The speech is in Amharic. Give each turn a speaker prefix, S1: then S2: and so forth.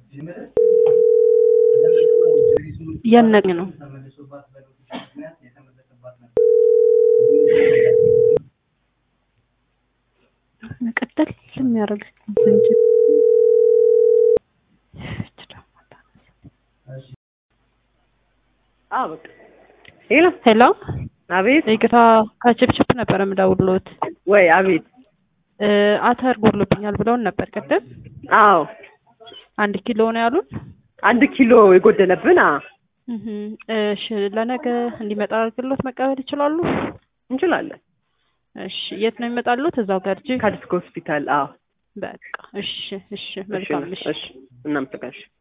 S1: እያነቀኝ ነው። መቀጠል የሚያደርግ ዝንጅብል
S2: ሄሎ
S1: ሄሎ፣
S2: አቤት
S1: ይቅርታ ከችፕችፕ ነበር የምደውልዎት።
S2: ወይ አቤት
S1: እ አተር ጎድሎብኛል ብለውን ነበር ቅድም።
S2: አዎ
S1: አንድ ኪሎ ነው ያሉን።
S2: አንድ ኪሎ የጎደለብን አ
S1: እህ እሺ፣ ለነገ እንዲመጣ አድርግሎት መቀበል ይችላሉ?
S2: እንችላለን
S1: እሺ፣ የት ነው የሚመጣሉት? እዛው ገርጂ።
S2: ከዲስክ ሆስፒታል አዎ
S1: በቃ እሺ፣ እሺ፣ መልካም እሺ።
S2: እሺ እናመሰግናለን